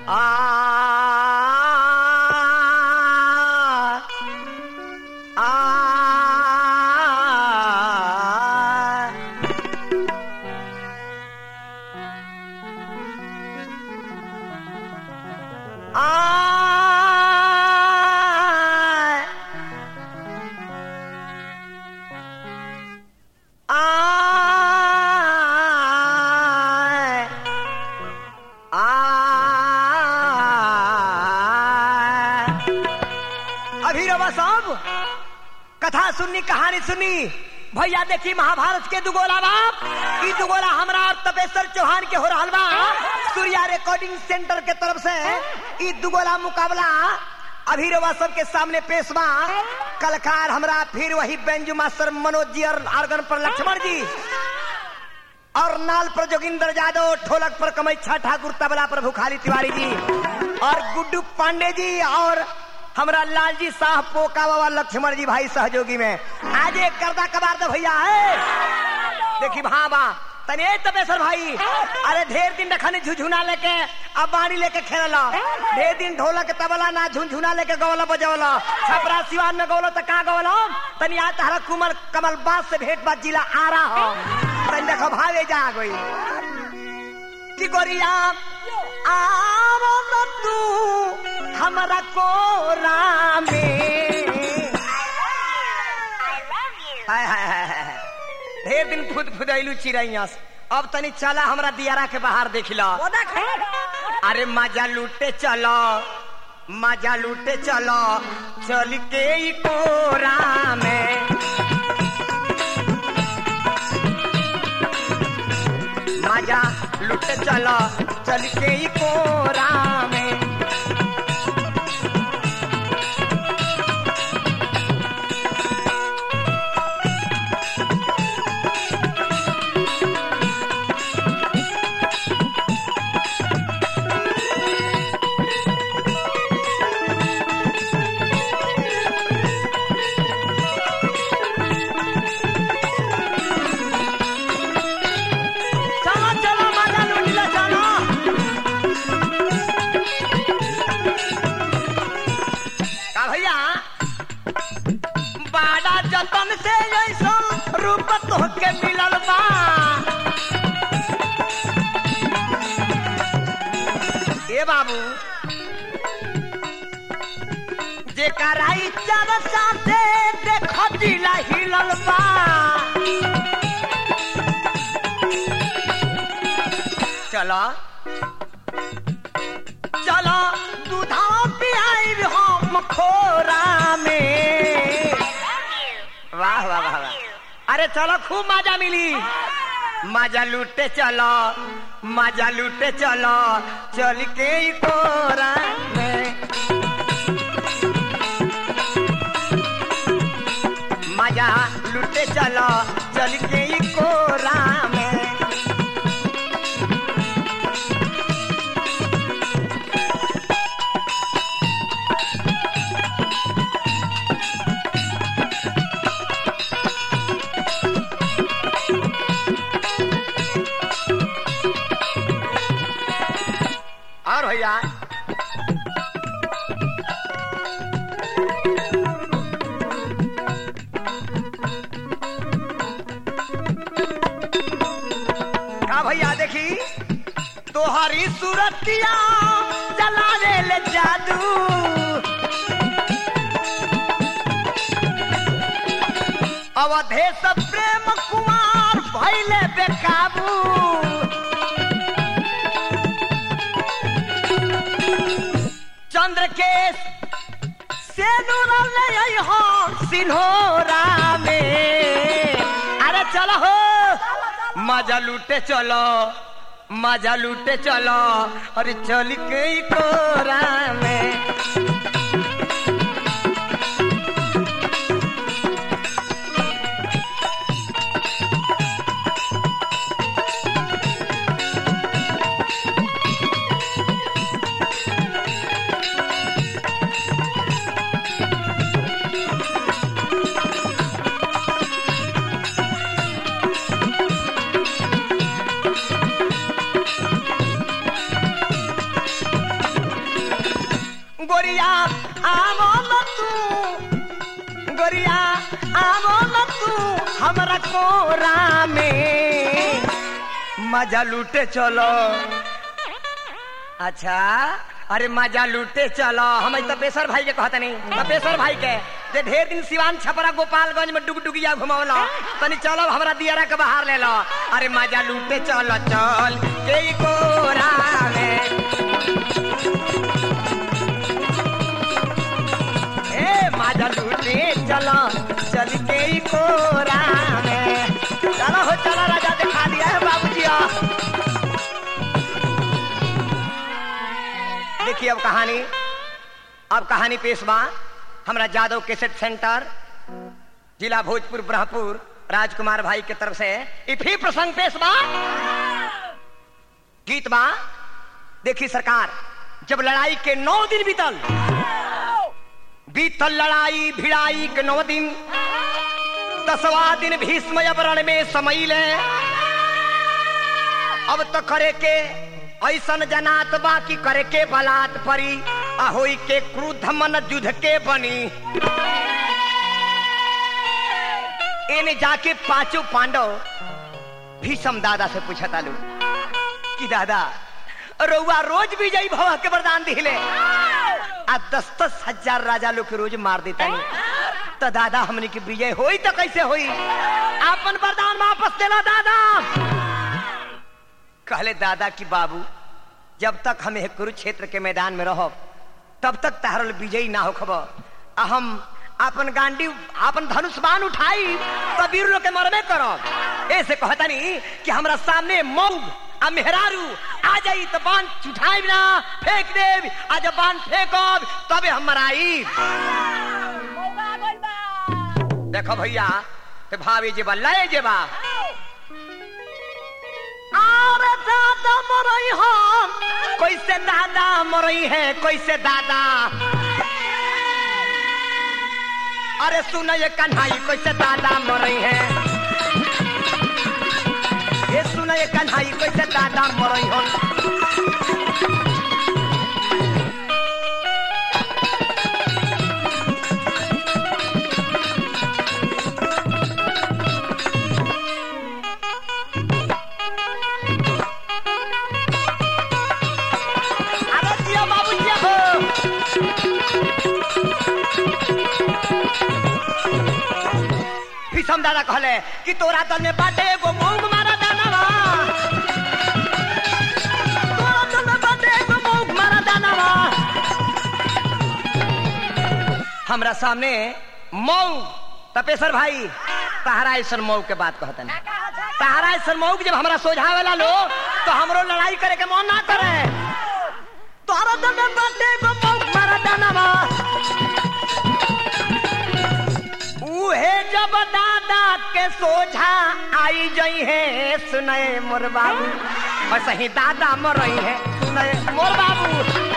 आ आ आय आय अभी रवा साहब कथा सुननी कहानी सुनी भैया देखी महाभारत के दुगोला बाप ई दुगोला हमरा और तपेश्वर चौहान के हो रहल बा सूर्या रिकॉर्डिंग सेंटर के तरफ से ई दुगोला मुकाबला अभी रवा सबके सामने पेश बा कलकार हमरा फिर वही बेंजू मास्टर मनोज जी और आर्गन पर लक्ष्मण जी और नाल पर जोगिंदर यादव ढोलक पर कमैच्छा ठाकुर तबला पर भुखारी तिवारी जी और गुड्डू पांडे जी और हमरा लालजी साह पोका बाबा लक्ष्मण जी भाई सहयोगी में आज एक करदा कबार दे भैया है देखी भाबा तने तपेश्वर भाई अरे ढेर दिन रखनी झुझुना लेके अब बाड़ी लेके खेलला ढेर दिन ढोलक तबला ना झुनझुना लेके गवला बजवला छपरा सिवान में गवला त का गवला तनी आ तहरा कुमल कमल बास से भेंट बात जिला आ रहा हो तनी देखो भावे जा गई कि गोरिया आवो न तू हमरा कोरा में हाय हाय हाय हाय ढेर दिन खुद खुदैलू चिड़ैया से। अब तनी चला हमरा दियारा के बाहर देख लो अरे मजा लूटे चलो मजा लूटे चलो चल के ई कोरा में मजा लूटे चलो चल के ई कोरा में चलो चलो मजा लूट लो चलो का भैया बाड़ा जतन से ऐसा रूप तोहके मिलल बा ए बाबू जेकरा इच्छा साथे देख दिला हिलल बा चला चला दूधा पियाई हम खोरा में वाह वाह वाह वाह अरे चलो खूब मजा मिली मजा लूटे चलो मजा लूटे चलो चल के ई कोरा में मजा लूटे चलो चल के ई कोरा में और भैया का भैया देखी तोहरी सूरतिया चलावे ले जादू अवधेश प्रेम कुमार भैले बेकाबू चंद्र के से हो सिन्होरा में अरे चलो हो मजा लूटे चलो मजा लूटे चलो अरे चल के ई कोरा में गोरिया आवो न तू गोरिया आवो न तू हमरा कोरा में मजा लूटे चलो अच्छा अरे मजा लूटे चलो हम तपेश्वर भाई के कहते नहीं तपेश्वर भाई के जे ढेर दिन सिवान छपरा गोपालगंज में डुगडुगिया घुमावला तनी चलो हमरा दियारा के बाहर ले लो अरे मजा लूटे चलो चल के कोरा में ए मजा लूटे चलो चल के कोरा में चलो हो चलो राजा दिखा दिया है बाबूजी देखिए अब कहानी अब कहानी पेश बा हमरा जादव केसेट सेंटर जिला भोजपुर ब्रह्मपुर राजकुमार भाई के तरफ से इफी प्रसंग पेश बा गीत बा देखी सरकार जब लड़ाई के नौ दिन बीतल बीतल लड़ाई भिड़ाई के नौ दिन दसवा दिन भीष्म रण में समैले अब तो करे के ऐसन जनात बा कि करे के बलात् परी आ होई के क्रुद्ध मन युद्ध के बनी एने जाके पांचों पांडव भीषम दादा से पूछा तालू कि दादा रउआ रोज विजयी भव के वरदान दिले आ दस दस हजार राजा लोग के रोज मार देता तो दादा हमने की विजय होई तो कैसे होई अपन वरदान वापस देला दादा कहले दादा की बाबू जब तक हमें कुरुक्षेत्र के मैदान में रहो तब तक तहरल विजयी ना हो खबर हम अपन गांडी अपन धनुष बाण उठाई तो वीर लोग के मरबे करो ऐसे कहता नहीं कि हमरा सामने मऊ आ मेहरारू आ जाई तो बाण उठाई ना फेंक देव आ जब बाण फेंकब तबे हम मराई देखो भैया ते भाभी जेबा लय जेबा अरे दादा मरई हम कैसे दादा मरई है कैसे दादा अरे सुन ये कन्हाई कैसे दादा मरई है ये सुन ये कन्हाई कैसे दादा मरई हम अरे जिया बाबू जिया हो भीषम दादा कहले कि तोरा दल में बाटे एगो मूंग मारा दानवा तोरा दल में बाटे एगो मूंग मारा दानवा हमरा सामने मऊ तपेश्वर भाई तहरा ऐसन मऊ के बात कहतन तहरा ऐसन मऊ के जब हमरा सोझावेला लो तो हमरो लड़ाई करे के मन ना करे तोरा दल में बाटे एगो मूंग मारा दानवा उहे जब दादा के सोझा आई जई है सुनए मोर बाबू और सही दादा मरई है सुनए मोर बाबू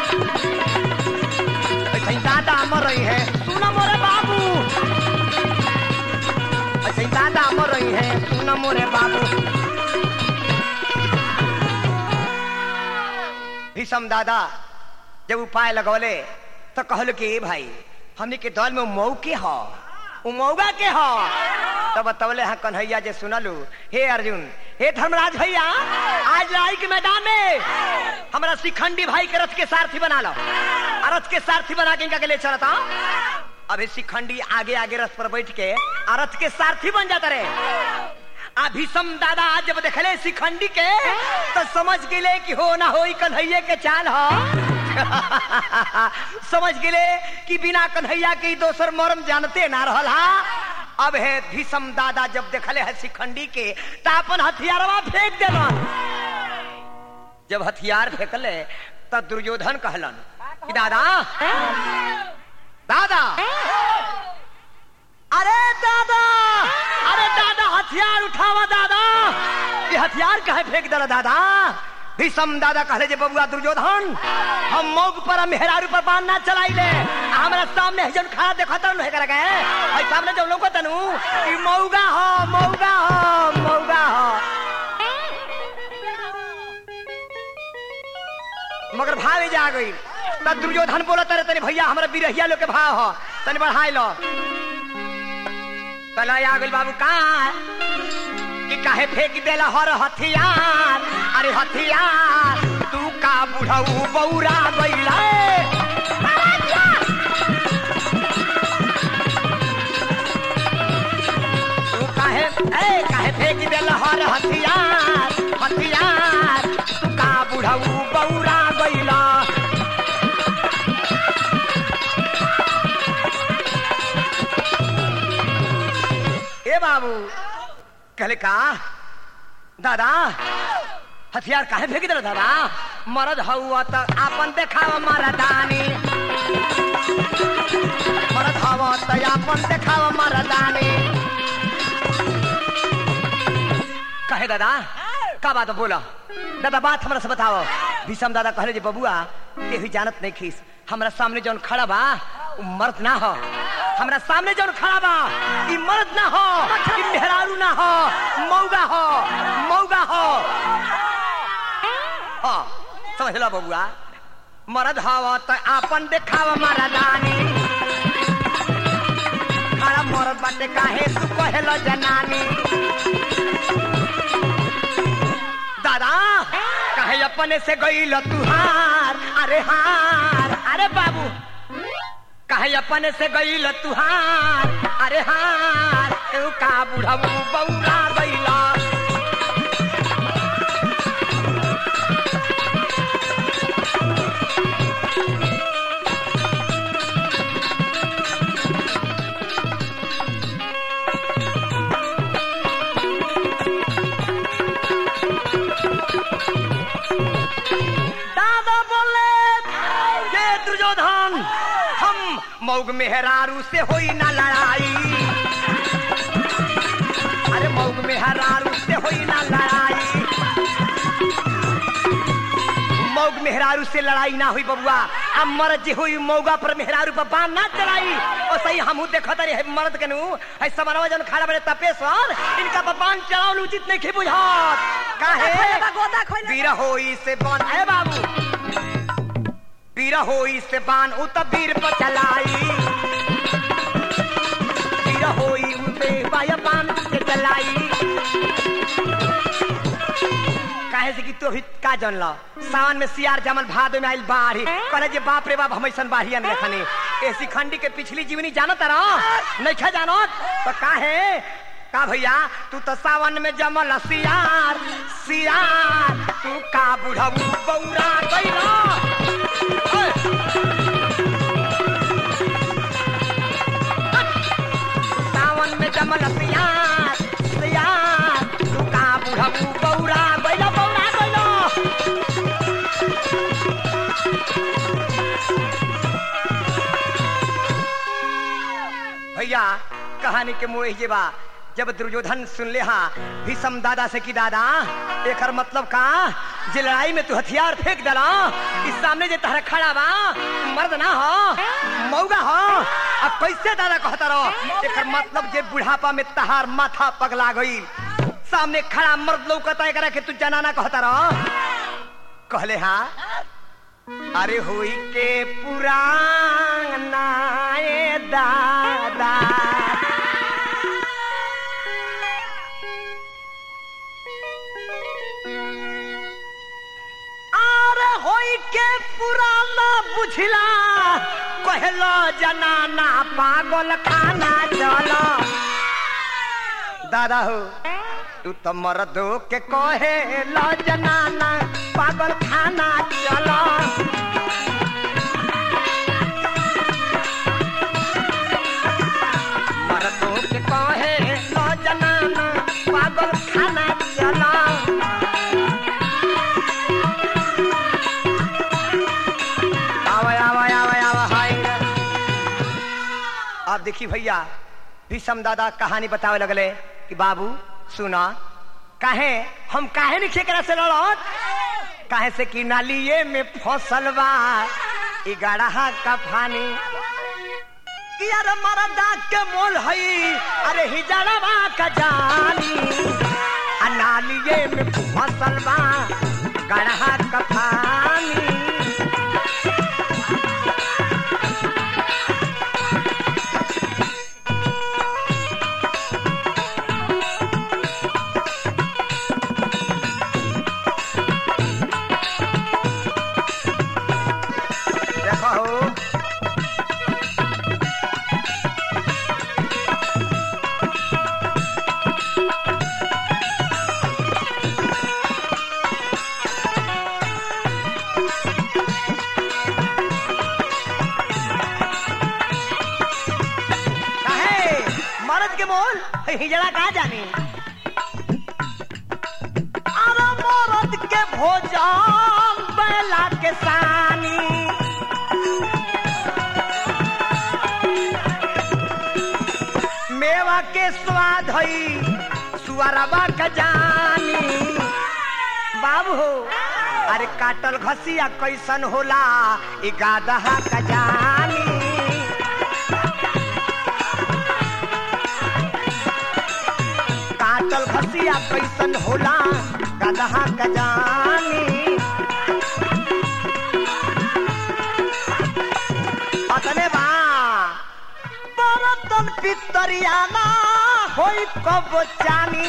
ऐसे ही दादा मरई है सुन मोरे बाबू ऐसे ही दादा मरई है सुन मोरे बाबू भीषम दादा जब उपाय लगौले तो कहल कि "ए भाई हमने के दल में मऊ के ह उ मऊगा के ह तब बतौले हाँ कन्हैया जे सुनलू हे अर्जुन हे धर्मराज भैया आज लड़ाई के मैदान में हमरा शिखंडी भाई के रथ के सारथी बना लो आ रथ के सारथी बना के इनका के ले चलता अभी शिखंडी आगे आगे रथ पर बैठ के आ रथ के सारथी बन जाता रहे आ भीषम दादा आज जब देखले शिखंडी के तो समझ गेले कि हो ना हो कन्हैया के चाल ह समझ गेले कि बिना कन्हैया के ई दोसर मरम जानते ना रहल हा अब है भीषम दादा जब देखले है शिखंडी के तो अपन हथियारवा फेंक देलन जब हथियार फेंकले तब दुर्योधन कहलन कि दादा दादा अरे दादा अरे दादा हथियार उठावा दादा ये हथियार कहे फेंक दला दादा भीषम दादा कहले जे बबुआ दुर्योधन हम मौग पर मेहरारू पर बाण ना चलाई ले हमरा सामने है जन खड़ा देखा तनु है करके है सामने जब लोग तनु ई मौगा हो मौगा हो मौगा हो मगर भावे जा गई तब दुर्योधन बोला तारे तनी भैया हमरा बिरहिया लोग के भाव हो तनी बढ़ाई लो तला आ गइल बाबू का कि काहे फेंक देला हर हथियार अरे हथियार तू का बुढ़ऊ बौरा गइला तू काहे ए काहे फेंक देला हर हथियार हथियार तू का बुढ़ऊ बौरा गइला ए बाबू कहले का दादा हथियार काहे फेंक दिला दादा मरद हउआ त आपन देखाव मरदानी मरद हवा त आपन देखाव मरदानी कहे दादा का बात बोला दादा बात हमरा से बताओ भीषम दादा कहले जे बबुआ केहू जानत नहीं खीस हमरा सामने जौन खड़ा बा उ मर्द ना हो हमरा सामने जौन खड़ा बा ई मर्द ना हो ई मेहरारू ना हो मौगा हो मौगा हो हाँ समझ लो बबुआ मर्द हवा त आपन देखाव मरदानी खड़ा मरद बाटे काहे तू कहेलो जनानी दादा कहे अपने से गईल तुहार अरे हार अरे बाबू कहे अपने से गईल तुहार अरे हार तू का बुढ़ऊ बौरा गईला दादा बोले ये दुर्योधन हम मौग मेहरारू से होई ना लड़ाई अरे मौग मेहरारू से होई ना लड़ाई मौग मेहरारू से लड़ाई ना हुई बबुआ अब मर्द जी हुई मौगा पर मेहरारू पर बाण ना चलाई और सही हमहू देखत रही है मर्द के नु है समरवा जन खड़ा बड़े तपेश्वर इनका पर बाण चलावल उचित नहीं खे बुझात काहे गोदा खोले वीर होई से बान है बाबू वीर होई से बान उ त वीर पर चलाई वीर होई उ पे बाया बान से चलाई काहे से कि तू भी का जन लो सावन में सियार जमल भादो में आइल बाढ़ी कहले जे बाप रे बाप हमैसन बाढ़ियन देखनी ऐसी खंडी के पिछली जीवनी जानत रह नहीं खा जानत तो काहे का भैया तू तो सावन में जमल सियार सियार तू का बुढ़ऊ बौरा गइला ओए! सावन में जमल सियार सियार तू का बुढ़ऊ बौरा गइला बौरा गइला भैया कहानी के मोह जे बा जब दुर्योधन सुन ले हाँ भीषम दादा से की दादा एकर मतलब का जे लड़ाई में तू हथियार फेंक दला इस सामने जे तहरा खड़ा बा मर्द ना हो मौगा हो अब कैसे दादा कहता रहो एकर मतलब जे बुढ़ापा में तहार माथा पगला गई सामने खड़ा मर्द लौकता एकरा के तू जनाना कहता रहो कहले हाँ अरे होई के पुराना ए दादा अरे होई के पुराना बुझला कहलो जनाना पागल खाना चलो दादा हो तू तो मर्दो के कहे लो जनाना पागल खाना चलो मर्दो के कहे लो जनाना पागल खाना चलो आवा आवा आवा आवा हाय रे। अब देखी भैया भीषम दादा कहानी बतावे लगले कि बाबू सुना काहे हम काहे नहीं खेकरा से लड़त काहे से कि नालिए में फसल बा ई गड़हा का फानी कि अरे मरदा के मोल हई अरे हिजड़वा का जानी आ नालिए में फसल बा गड़हा का फानी हो काहे मर्द के मोल हिजड़ा कहा जानी अरे मर्द के भोजन बैला के सानी मेवा के स्वाद हई सुअरबा का जानी बाबू हो अरे काटल घसिया कैसन होला ई गादहा का जानी काटल घसिया कैसन होला गदहा गजानी अतने बा बरतन पितरियाना होई कब जानी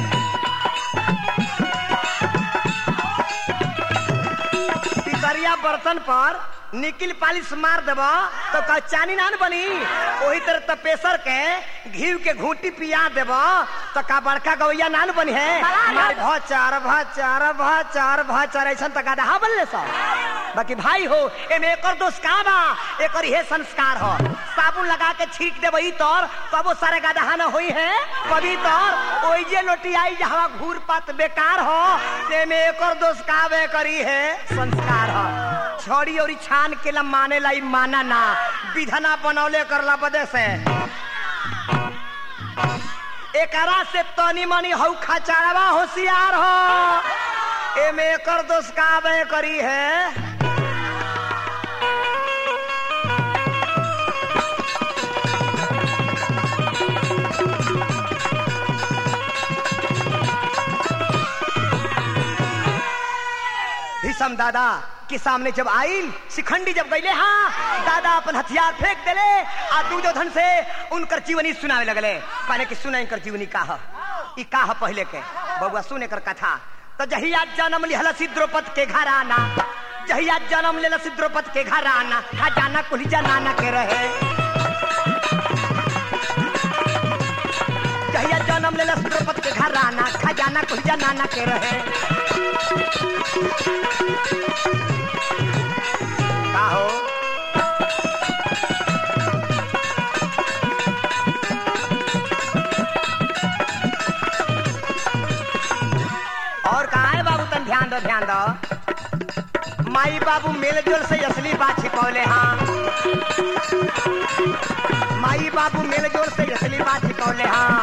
पितरिया बर्तन पर निकिल पालिश मार देब तो का चानी नान बनी वही तरह तपेसर के घी के घूटी पिया देब तो का बड़का गवैया नान बनी है मार भचार भचार भचार भचार ऐसा तो गाधा बनले सब बाकी भाई हो एमे एकर दोष का बा एकर ये संस्कार हो साबुन लगा के छीट देबई तोर तबो सारे गाधा न होई है कभी तोर ओई जे लोटी आई जहां घूर पात बेकार हो तेमे एकर दोष का बे करी है संस्कार हो छोड़ी और छान के ला माने लाई माना ना विधना बनौले करला बदे से एकरा से तनी मनी हौ खचाड़वा होशियार हो एमे एकर दोष का बे करी है भीषम दादा के सामने जब आइल शिखंडी जब गईले हाँ दादा अपन हथियार फेंक देले आ दुर्योधन से उनकर जीवनी सुनावे लगले कहने की सुना इनकर जीवनी का ह ई का ह पहले के बबुआ सुने कर कथा तो जहिया जन्म लिहल द्रौपद के घर आना जहिया जन्म लेला द्रौपद के घर आना खजाना कुल जनाना के रहे जहिया जन्म लेला द्रौपद के घर आना खजाना कुल जनाना के रहे का हो और कहा है बाबू तन ध्यान दो ध्यान दो माई बाबू मेल जोल से असली बात छिपौले हाँ माई बाबू मेल जोल से असली बात छिपौले हाँ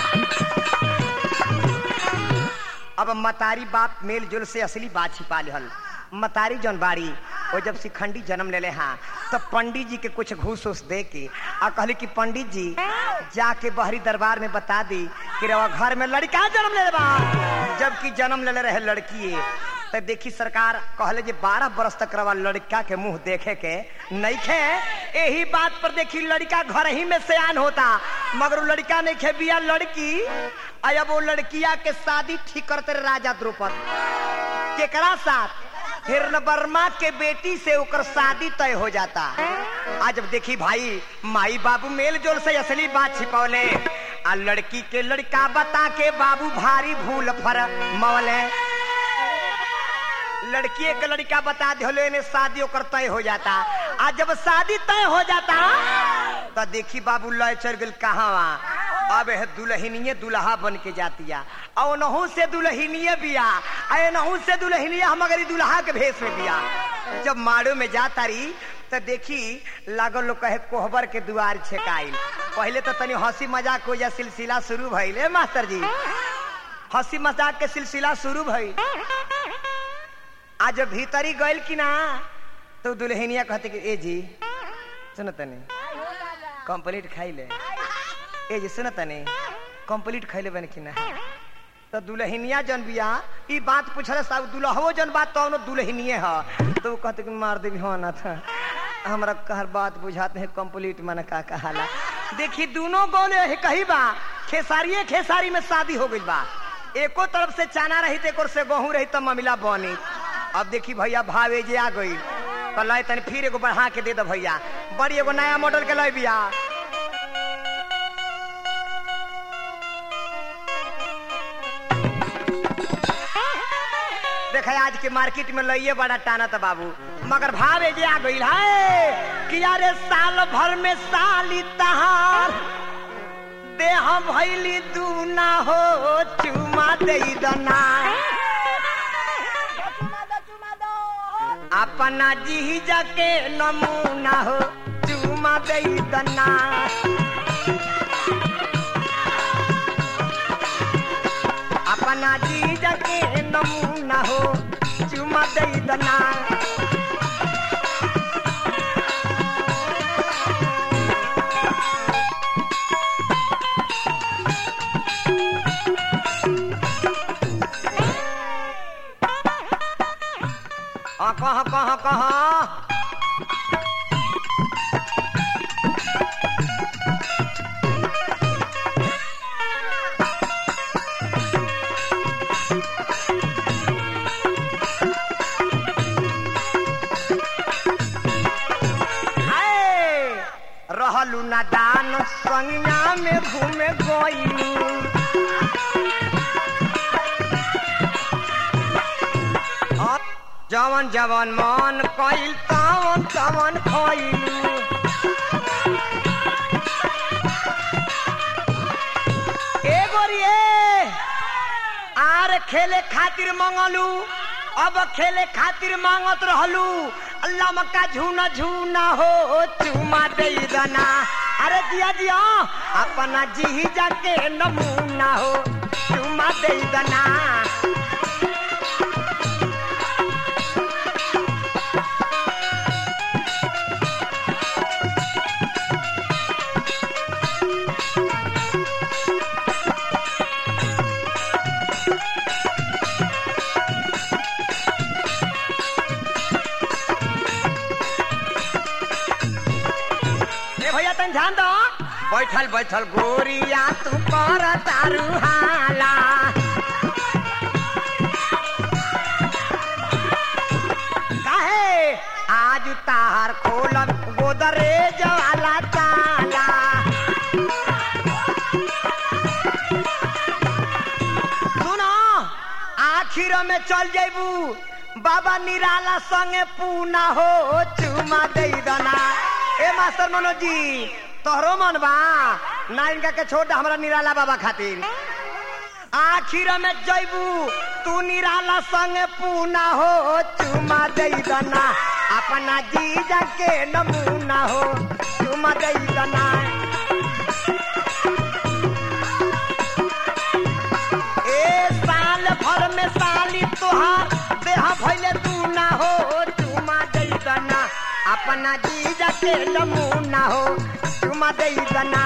अब मतारी बाप मेल जोल से असली बात छिपा लिहल मतारी जौन बाड़ी वो जब शिखंडी जन्म ले ले हाँ तो पंडित जी के कुछ घूस उस दे के आ कहली कि पंडित जी जाके बहरी दरबार में बता दी कि रवा घर में लड़का जन्म ले ले बा जबकि जन्म ले ले रहे लड़की तो देखी सरकार कहले जे बारह बरस तक रवा लड़का के मुंह देखे के नहीं खे यही बात पर देखी लड़का घर ही में सयान होता मगर वो लड़का नहीं खे बिया लड़की अब वो लड़किया के शादी ठीक करते रहे राजा द्रौपद केकरा साथ हिरण वर्मा के बेटी से ओकर शादी तय हो जाता आज जब देखी भाई माई बाबू मेल जोल से असली बात छिपौले आ लड़की के लड़का बता के बाबू भारी भूल फर मौले लड़की के लड़का बता दिले ने शादी ओकर तय हो जाता आ जब शादी तय हो जाता तो देखी बाबू लय चल गल कहाँ अब है दुल्हनिये दुल्हा बन के जातिया और नहू से दुल्हनिये बिया अरे नहू से दुल्हनिया हम अगर दुल्हा के भेष में बिया जब माड़ो में जाता रही तो देखी लागल लोग कहे कोहबर के दुआर छेकाइल पहले तो तनी हंसी मजाक हो जा सिलसिला शुरू भइल ए मास्टर जी हंसी मजाक के सिलसिला शुरू भइल आज भीतरी गइल कि ना तो दुल्हनिया कहते कि ए जी सुन तनी कंप्लीट खाई ले ए जी सुन तनी कंप्लीट खैले बन कि ना तो दुल्हनिया जन बिया ई बात पूछल साहब दुल्हवो जन बात तो दुल्हनिए ह तो वो कहते कि मार देवी हो ना था हमरा कहर बात बुझाते हैं कंप्लीट मन का कहाला देखी दोनों गोले है कही बा खेसारिये खेसारी में शादी हो गई बा एको तरफ से चाना रही तो एक से गहूं रही तो ममिला बनी अब देखी भैया भावे जे आ गई तो लय तनी फिर एगो बढ़ा के दे दो भैया बड़ी एगो नया मॉडल के लय बिया देख आज के मार्केट में लइये बड़ा टाना था बाबू मगर भाव जे आ गई है कि यारे साल भर में साली तहार देह भैली दू ना हो चुमा दे दना अपना जी के नमूना हो चुमा दे दना अपना जी के नमूना हो चुमा दे दना आ, कहाँ कहाँ कहाँ हाय, रहलू ना दान संज्ञा में घूमे गई अब जवन जवन मन कइल तवन तवन खइलू ए गोरिए आर खेले खातिर मंगलू अब खेले खातिर मांगत रहलू अल्लाह मक्का झूना झूना हो चुमा दे दना अरे दिया दिया अपना जी जाके नमूना हो चुमा दे दना ए भैया तन ध्यान दो बैठल बैठल गोरिया तू कर तारू हाला काहे आज तार खोलब गोदरेज वाला ताला सुनो आखिर में चल जेबू बाबा निराला संगे पूना हो चुमा दे दना ए मास्टर मनोज जी तोहरो मन बा ना इनका के छोड़ दे हमरा निराला बाबा खातिर आखिर में जैबू तू निराला संगे पूना हो चुमा दे दना अपना जीजा के नमूना हो चुमा दे दना ए साल भर में साली तोहार देह भैले तू ना हो चुमा दे दना अपना जीजा के नमूना हो चुमा दे दना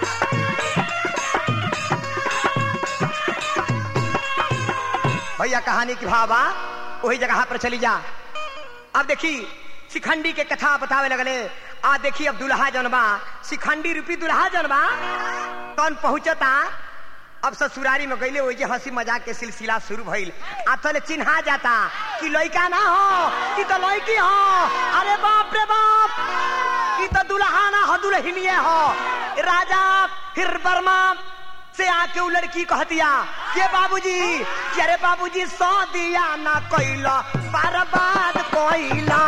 भैया कहानी की भावा वही जगह पर चली जा अब देखी शिखंडी के कथा बतावे लगले आ देखी अब दुल्हा जनबा शिखंडी रूपी दुल्हा जनबा कौन पहुंचता अब ससुरारी में गईले वही हंसी मजाक के सिलसिला शुरू भइल आ तले चिन्हा जाता कि लड़का ना हो कि तो लड़की हो अरे बाप रे बाप कि तो दुल्हा ना हो दुल्हनिए हो राजा फिर वर्मा से आके उ लड़की कहतिया के बाबूजी कि अरे बाबूजी सौ दिया ना कोइला बर्बाद कोइला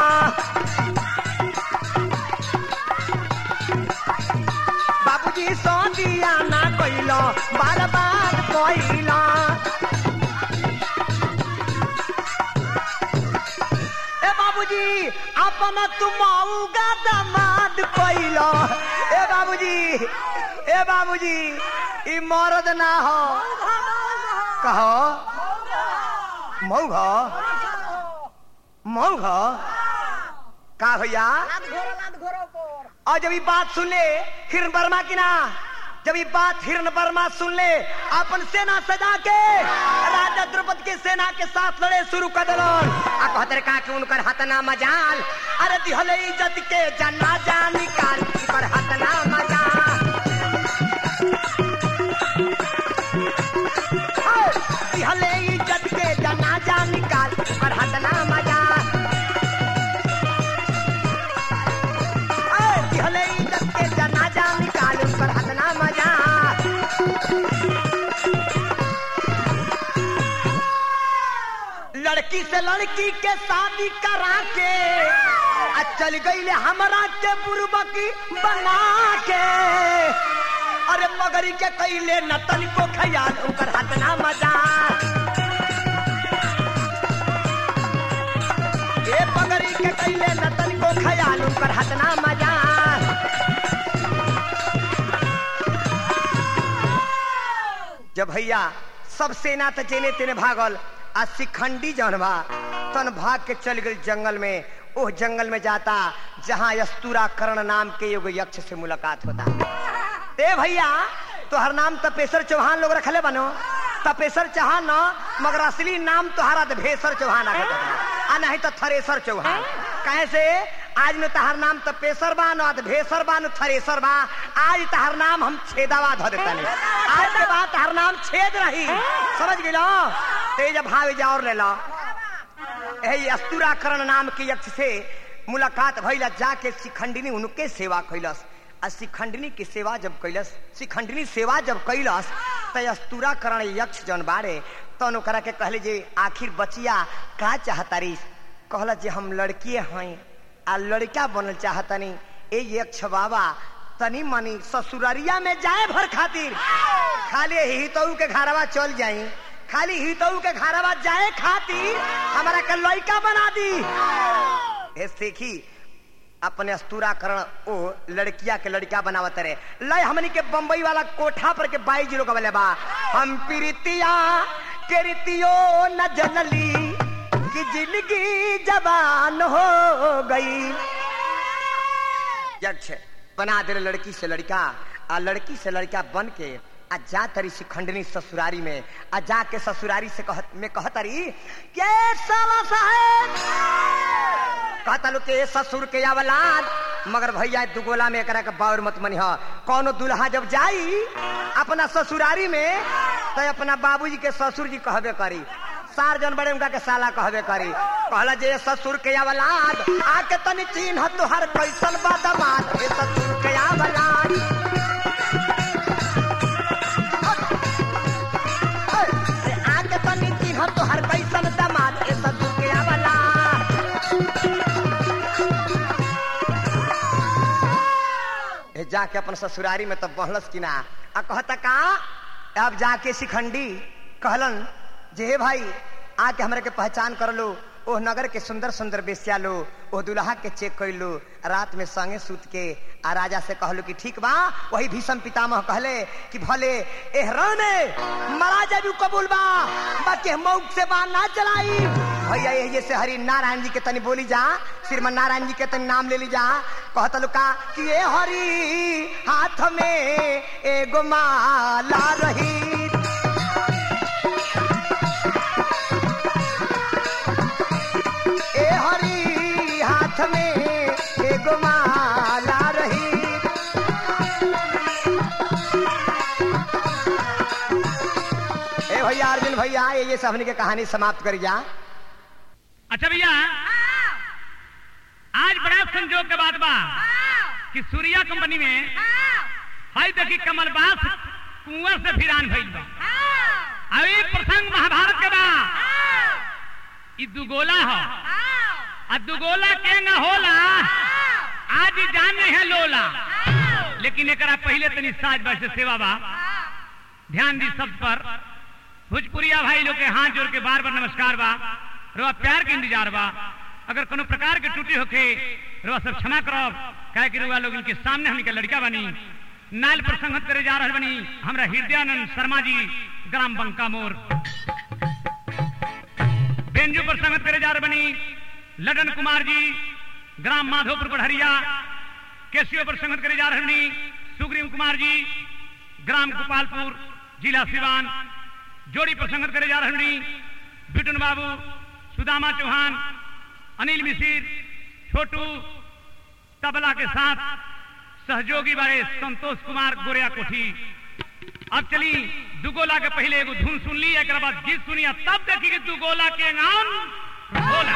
बाबूजी सौ दिया ना कोइला बर्बाद कोइला ए बाबूजी अपना तुम आऊगा दामाद कोइला ए बाबूजी ए बाबूजी ई मरद ना हो कहो मऊघ मऊघ का भैया और जब ये बात सुन ले हिरण वर्मा की ना जब ये बात हिरण वर्मा सुन ले अपन सेना सजा के राजा द्रौपदी के सेना के साथ लड़े शुरू कर दिलन आ कहते का कि उनकर हतना मजाल अरे दिहले इज्जत के जना जा निकाल पर हतना मजाल ओ, दिहले इज्जत के जना जा निकाल पर हतना मजाल लड़की से लड़की के शादी करा के आ चल गई हमरा के बुरबकी बना के अरे मगरी के कैले नतन को खयाल ओकर हाथ ना मजा ए पगड़ी के कैले नतन को खयाल ओकर हाथ ना मजा जब भैया सब सेना त जेने तेने भागल आ शिखंडी जौन बा तन भाग के चल गई जंगल में ओह जंगल में जाता जहाँ यस्तुरा कर्ण नाम के एगो यक्ष से मुलाकात होता ए भैया तोहर नाम तपेश्वर चौहान लोग रखले बनो तपेश्वर चौहान न मगर असली नाम तोहरा भेसर चौहान रखत आ नहीं तो थरेसर चौहान कहे से आज में तहार नाम तपेश्वर बा न भेसर बा न थरेसर बा आज तहार नाम हम छेदावा धो देता आज के बाद तहार नाम छेद रही समझ गेलो तेज भाव जा और ले लो यही अस्तुराकरण नाम के यक्ष से मुलाकात भइला जाके शिखंडिनी उनके सेवा कैलस आ शिखंडिनी की सेवा जब कैलस शिखंडिनी सेवा जब कैलस त अस्तुराकरण यक्ष जन बारे तन ओकरा के कहले जे आखिर बचिया का चाहतारी कहला जे हम लड़किए हैं आ लड़का बनल चाहतनी ए यक्ष बाबा तनी मनी ससुररिया में जाए भर खातिर खाली ही तो के घरवा चल जाई खाली ही तो के घरवा जाए खातिर हमारा के लड़का बना दी ए सीखी अपने अस्तुराकरण ओ लड़किया के लड़का बनावत रहे लय हमनी के बम्बई वाला कोठा पर के बाई जीरो का बा हम प्रीतिया के रीतियो न जनली कि जिंदगी जवान हो गई यक्ष बना दे लड़की से लड़का आ लड़की से लड़का बन के आ जा तरी शिखंडनी ससुरारी में आ जाके ससुरारी से कह, में कहतरी के साला साहेब कहता लो के ससुर के अवलाद मगर भैया दुगोला में एकरा के बाउर मत मनी कौनो दुल्हा जब जाई अपना ससुरारी में तो अपना बाबूजी के ससुर जी कहबे करी सार जन बड़े उनका के साला कहबे करी कहला जे ससुर के अवलाद आके तनी चिन्ह तुहर कैसन बदमाश ए ससुर के अवलाद आके तनी चिन्ह तुहर कैसन दमाद ए ससुर के अवलाद ए जाके अपन ससुरारी में तब बहलस कि ना आ कहता का अब जाके शिखंडी कहलन जे हे भाई आके हमरा के पहचान कर लो ओह नगर के सुंदर सुंदर बेस्या लो ओह दुल्हा के चेक कर लो रात में संगे सूत के आ राजा से कहलो कि ठीक बा वही भीषम पितामह कहले कि भले एहरण में मरा जाबू कबूल बा बाकी मौक से बाण ना चलाई भैया ये से हरि नारायण जी के तनी बोली जा श्रीमन नारायण जी के तनी नाम ले ली जा कहत लुका कि ये हरि हाथ में एगो माला रही ए हरी हाथ में एगो माला रही ए भैया अर्जुन भैया ये ये सबनी के कहानी समाप्त करी जा अच्छा भैया आज बड़ा संजोग के बात बा कि सूर्या कंपनी में हाई देखी कमलबास कुंवर से फिरान भइल बा अभी प्रसंग महाभारत के बा ई दुगोला हो आ दुगोला के न होला आज ही जान नहीं है लोला लेकिन एकरा पहले तनी साज बाज से सेवा बा ध्यान दी सब पर भोजपुरिया भाई लोग के हाथ जोड़ के बार बार नमस्कार बा रोआ प्यार के इंतजार बा अगर कोनो प्रकार के टूटी होके रोआ सब क्षमा करब काहे कि रोआ लोग इनके सामने हमनी के लड़का बनी नाल पर संगत करे जा रहल बनी हमरा हृदयानंद शर्मा जी ग्राम बंका मोर बेंजू पर संगत करे जा रहे बनी लडन कुमार जी ग्राम माधोपुर बढ़रिया केसियो पर संगत करे जा रहे बनी सुग्रीव कुमार जी ग्राम गोपालपुर जिला सिवान जोड़ी पर संगत करे जा रहे बनी बिटुन बाबू सुदामा चौहान अनिल मिसिर छोटू तबला के साथ सहयोगी बारे संतोष कुमार गोरिया कोठी अब चली दुगोला के पहले एगो धुन सुन ली एक बाद गीत सुनी आ तब देखी कि दुगोला के नाम गोला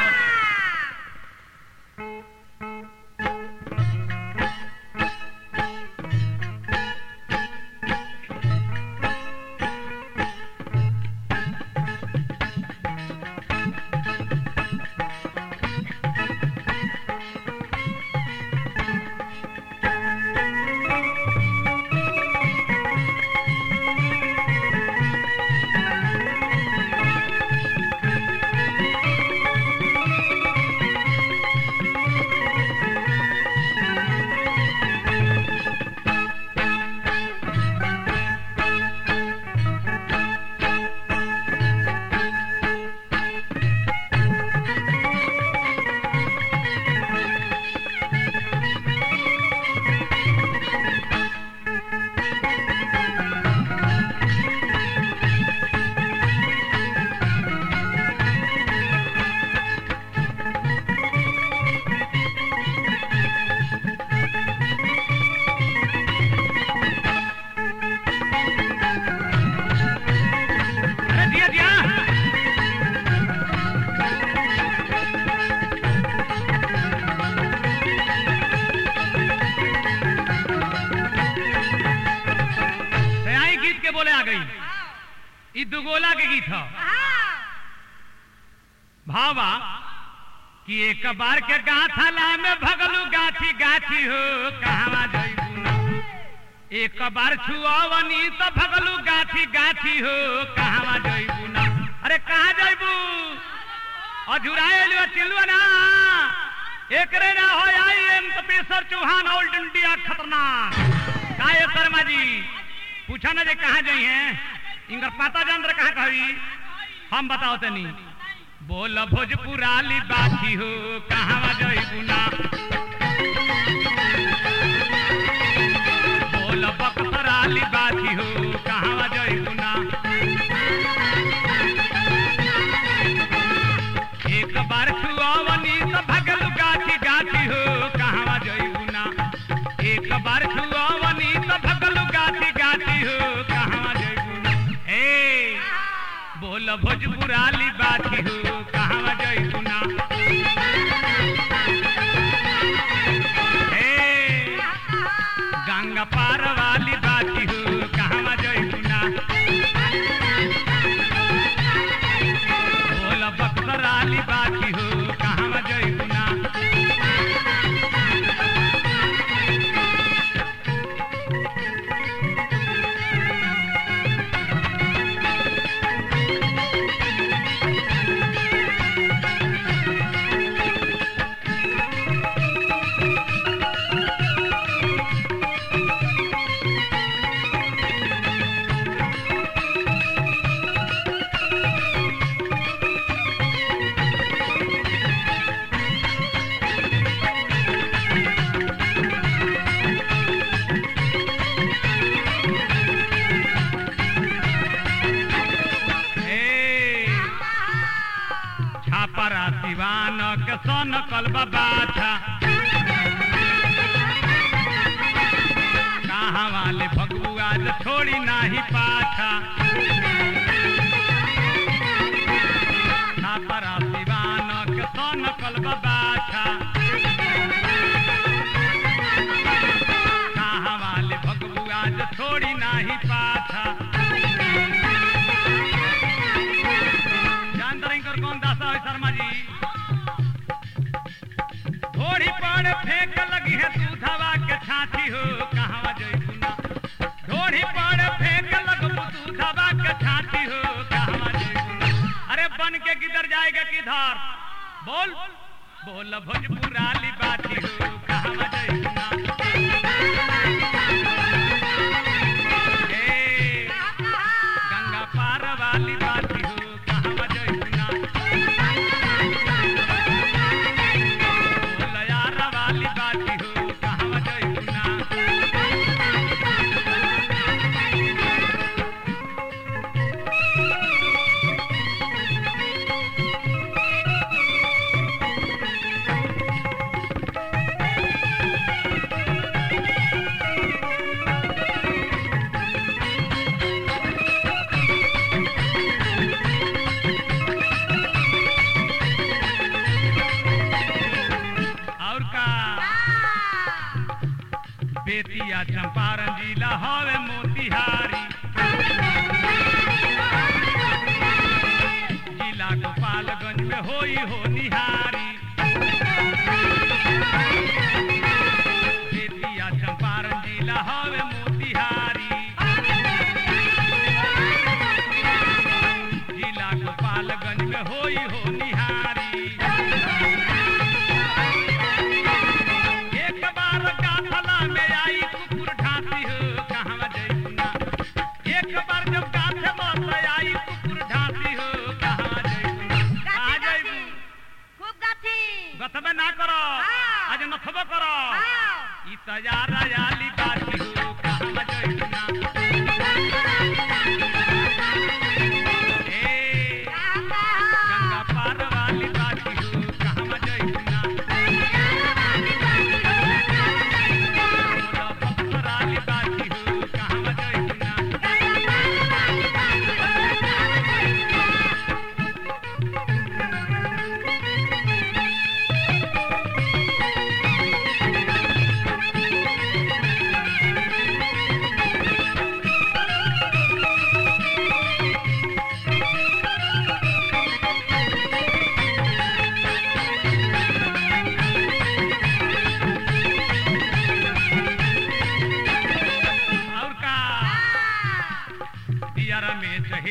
ई दुगोला के गीत ह भावा कि एक बार के गाथला में भगलू गाछी गाछी हो कहवा जइबू ना एक बार छुआवनी तो भगलू गाछी गाछी हो कहवा जइबू ना अरे कहाँ जइबू अधुराए लियो चिलुआ ना एकरे ना हो I am Tapeshwar Chauhan all India खतरनाक काये शर्मा जी पूछा ना जे कहाँ जाई हैं इनकर पता जान रहे कहाँ कही हम बताओ तनी बोल भोजपुराली बाछी हो कहाँ जइबू ना बोल बक्सराली बाछी हो कहाँ जइबू ना एक बार छुआवनी तो भगल गाछी गाछी हो कहाँ जइबू ना एक बार छुआवनी तो भगल गाछी गाछी हो कहाँ जइबू ना ए बोल भोजपुराली बाछी हो कहाँ जइबू ना ए गंगा पार वाली बाछी हो कहाँ जइबू ना बोल बक्सराली बाछी हो कहाँ जइबू ना ए छापरा सिवान के सन कलबा बाछा कहाँ वाले भगबू आज छोड़ी नाही पाछा छापरा सिवान के सन कलबा बाछा कहाँ वाले भगबू आज छोड़ी नाही पाछा जानते रही कर कौन दासा है शर्मा जी घोड़ी पर फेंक लगी है दूधवा के छाती हो कहाँ जइबू ना घोड़ी पर फेंक लगबू दूधवा के छाती हो कहाँ जइबू ना अरे बन के किधर जाएगा किधर बोल बोल भोजपुराली बाती हो कहाँ जइबू ना ए, गंगा पार वाली बाती हो कहाँ जइबू ना बोल यार वाली बाती हो कहाँ जइबू ना और का बेतिया चंपारण जिला हवे मोतिहारी जिला गोपालगंज में होई हो निहारी बेतिया चंपारण जिला हवे मोतिहारी जिला गोपालगंज में होई हो निहारी एक बार गाथला में आई कुकुर ढांसी हो कहाँ जइबू ना एक बार जब गाथे बस आई कुकुर ढांसी हो कहाँ जइबू ना कहाँ जइबू खूब गाथी गथबे ना करो हाँ। आज नथबे करो हाँ। ई तैयार आली बाती हो कहाँ जइबू ना ए गंगा पार वाली बाती हो कहाँ जइबू ना बोला बक्सराली बाती हो कहाँ जइबू ना Thank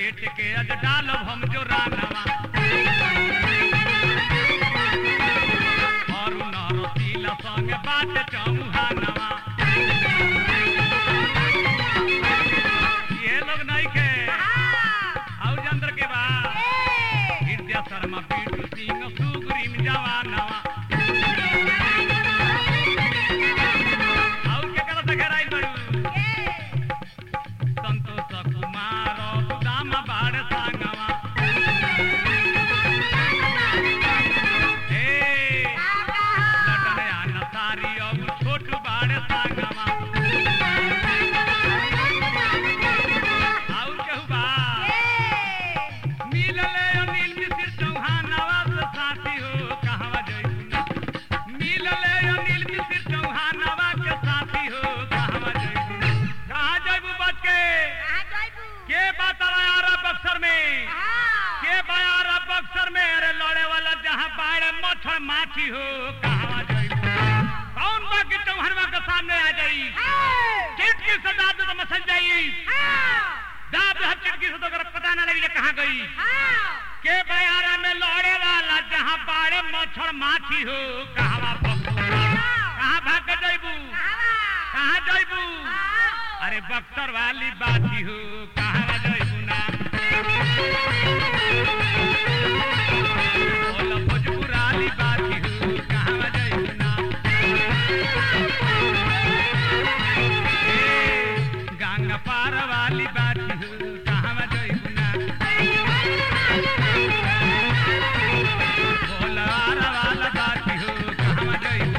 पेट के अज डालब हम जो रानवा और नरसीला संग बात चौहानवा ये लोग नहीं के आउ जंतर के बा विद्या शर्मा पीटू सिंह सुग्रीम जवानवा आउ के करत घेराइल बड़ू संतोष कुमार दाम बाड़ सांगवा हे लटन आन सारी अब छोट बाड़ सांगवा आउ कहू बा मिलले अनिल मिश्र चौहान नवाज साथी हो कहवा जइबू मिलले अनिल मिश्र चौहान नवाज के साथी हो कहवा जइबू कहाँ जइबू बच के के बात यार बक्सर में के बायार बक्सर में अरे लड़े वाला जहाँ बाड़े मच्छर माछी हो कहवा जइबू कौन बा के चौहानवा के सामने आ जाई चिटकी से दाद तो मसल जाई दाद हर चिटकी से तो अगर पता ना लगी जे कहाँ गई के बयारा में लड़े वाला जहाँ बाड़े मच्छर माछी हो कहवा बकू कहाँ भाग के जइबू कहाँ जइबू अरे बक्सर वाली बाती हो कहाँ जइबू ना बोल भोजपुर वाली बाती हो कहाँ जइबू ना ए, गंगा पार वाली बाती हो कहाँ जइबू ना भोलार वाला बाती हो कहाँ जइबू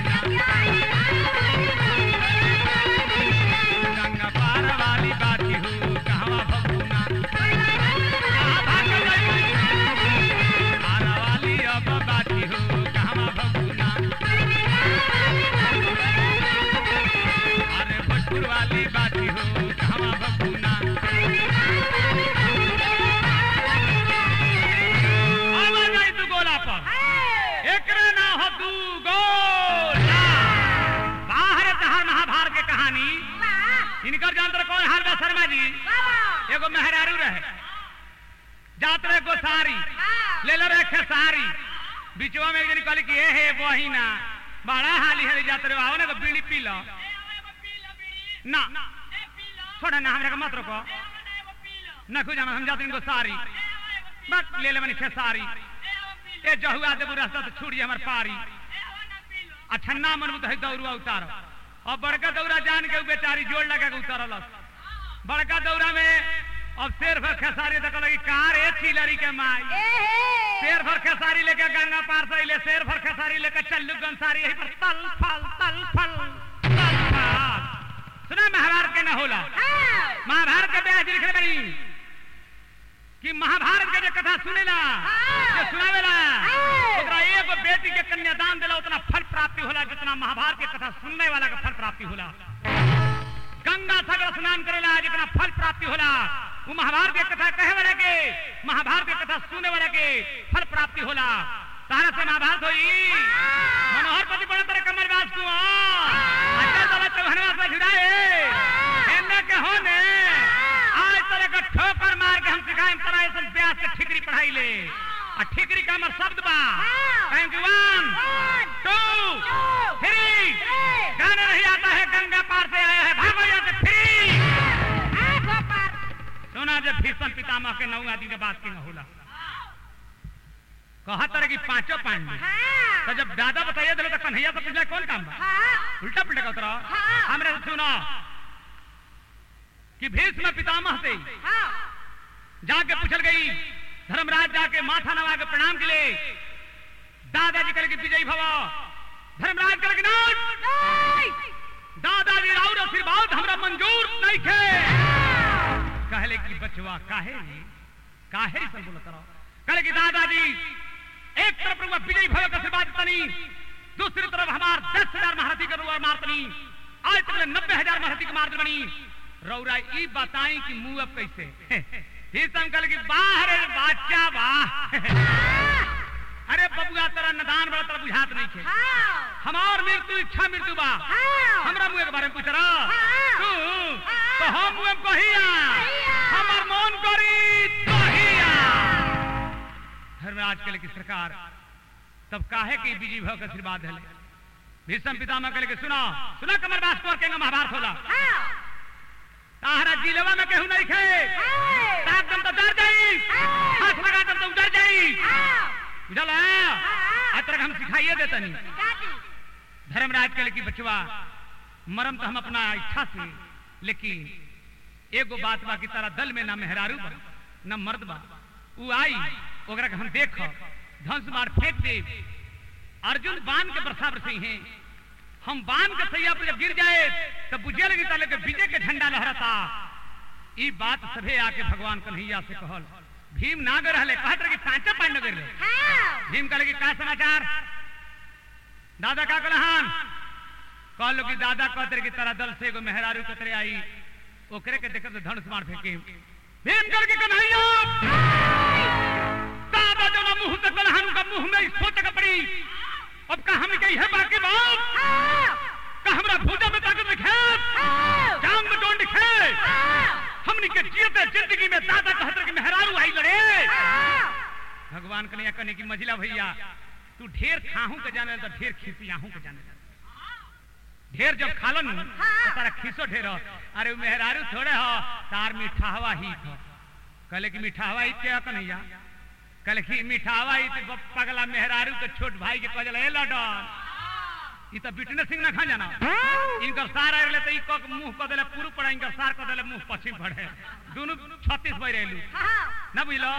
ना गंगा पार वाली बाती हो कहवा भगुना कहाँ भाग गई पार वाली अब बाती हो कहवा भगुना अरे भोजपुर वाली बाती हो कहवा भगुना आवाज आई तू गोला पर एकरे ना हो दू गोला बाहर तहार महाभारत के कहानी इनकर जानतर कौन हाल बा शर्मा जी एगो मेहरारू रहे जात रहे गोसारी ले ले रहे खेसारी बीचवा में एक जन कहली कि ए हे बहिना बड़ा हाली है जात रहे आओ ना एगो बीड़ी पी लो ना छोड़ा ना हमरा के मत रोको ना खुजा हम जात इनको सारी बस ले ले मनी खेसारी ए जहुआ देबू रास्ता तो छुड़ी हमर पारी अच्छा ना मनबू तो है दौड़ुआ उतारो और बड़का दौरा जान के उ बेचारी जोड़ लगा के उतरल बड़का दौरा में अब शेर भर खेसारी तक लगी कार ए चिलरी के माई शेर भर खेसारी लेके गंगा पार से ले शेर भर खेसारी लेके चल्लू गंसारी यही पर तल फल तल फल तल फल सुना महाभारत के न होला महाभारत के ब्याह लिखले बनी कि महाभारत के जो कथा सुनेला जो सुनावेला ओकरा एगो बेटी के कन्यादान देला उतना फल प्राप्ति होला जितना महाभारत के कथा सुनने वाला का फल प्राप्ति होला गंगा सागर स्नान करेला जितना फल प्राप्ति होला वो महाभारत के कथा कहे वाला के महाभारत के कथा सुने वाला के फल प्राप्ति होला तारा से महाभारत होई मनोहर पति बड़ा तरह कमर बास को अच्छा चला चौहनवा से भिड़ाए एने के होने आज तरह का ठोकर मार के हम सिखाएं तरह ऐसा ब्यास के ठिकरी पढ़ाई ले और ठिकरी का हमर शब्द बा thank you one two three गाना नहीं आता है गंगा पार से आया है भागो यहाँ से थ्री सुना जब भीषण पितामह के नौ आदि के बात की न होला कहा तरह की पांचों पांडव तो जब दादा बताइए दिलो तो कन्हैया से पूछला कौन काम बा उल्टा पुल्टा का उतरा हमरे से सुनो कि भीष्म पितामह से जाके पूछल गई धर्मराज जाके माथा नवा के प्रणाम के लिए दादाजी कल की विजयी भव धर्मराज कल की नाथ दादाजी राउर आशीर्वाद हमरा मंजूर नहीं थे कहले कि बचवा काहे रे काहे रे सब बोलत रहो कहले कि दादाजी एक तरफ रुआ विजयी भव का आशीर्वाद तनी दूसरी तरफ हमार दस हजार महारथी का रुआ मारतनी आज तक नब्बे हजार महारथी के मार बनी रौरा ई बताई कि मुंह अब कैसे ही संकल की बाहर बाचा वाह अरे बबुआ तेरा नदान बड़ा तेरा बुझात नहीं थे हमार मृत्यु इच्छा मृत्यु बा हमरा मुंह के बारे में पूछ रहा तू तो हम मुंह कहिया हमर मन करी तो धर्मराज के की सरकार तब काहे के बीजी भव के आशीर्वाद है भीष्म पितामह के लेके सुना सुना कमर बास को के महाभारत होला ताहरा जिलवा में केहू नहीं खे ताक दम तो डर जाई हाथ लगा दम तो डर जाई बुझल है आज तक हम सिखाइए देता नहीं धर्मराज के लेके बचवा मरम तो हम अपना इच्छा से लेकिन एगो बात बा की तारा दल में ना मेहरारू बा ना मर्द बा उ आई ओकरा के हम देख धंस मार फेंक दे अर्जुन बाण के बरसा बरसी हैं हम बाण के सैया पर जब गिर जाए तब बुझे लगी ताले के विजय के झंडा लहरता ई बात सभे आके भगवान कन्हैया से कहल भीम ना गर रहले कहत रहे कि पांचे पांच न गिरले भीम कहले कि का समाचार दादा का कहलहन कहलो कि दादा कहते रहे कि तारा दल से एगो मेहरारू कतरे आई ओकरे के देखत धनुष मार फेंके भीम कर के कन्हैया दादा जो ना मुंह से कलहन का मुंह में सोच के पड़ी अब का हम कही है बाकी बात का हमरा भूजा में ताकत दिखे जान में डोंड दिखे हमनी के जीते जिंदगी में दादा कहते कि मेहरारू आई लड़े भगवान कन्हैया कहने की मझिला भैया तू ढेर खाहू के जाने तो ढेर खिसियाहू के जाने ढेर जब खालन तो तारा खीसो ढेर हो। अरे उ मेहरारू थोड़े हो तार मिठावा ही थो कहले कि मिठावा ही के कन्हैया कहले कि मिठावा ही तो पगला मेहरारू के छोट भाई के कहल ए लडन ई तो बिटने सिंह ना खा जाना इनकर सार आले तो ई क के मुंह क देले पूर्व पड़ा इनकर सार क देले मुंह पश्चिम पड़े दोनों 36 बज रहलू ना बुझलो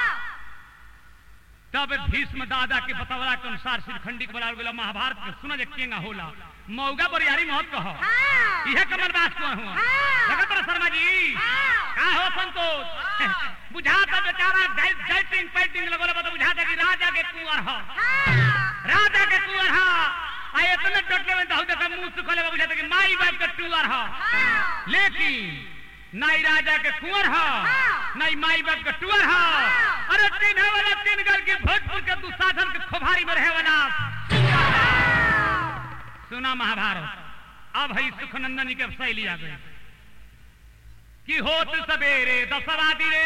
तब भीष्म दादा के बतवला के अनुसार श्रीखंडी के बनावल गेला महाभारत के सुना जे केंगा होला मौगा बरियारी मत कहो इहे कमल बात को हुआ लगत रहा शर्मा जी का हो संतोष बुझाता बेचारा डाइटिंग फाइटिंग लगल बता बुझाता कि राजा के कुंवर हो राजा के कुंवर हो आ इतने डटले में दहु देखा मुंह सुखले बा बुझाता कि माई बाप के टूअर हो लेकिन नाई राजा के कुंवर हो नाई माई बाप के टूअर हो अरे तीन है वाला तीन गल के भोजपुर के दुशासन के खोभारी में रहे वाला सुना महाभारत अब है सुखनंदनी के शैली आ गई कि होत सवेरे दसवा दिने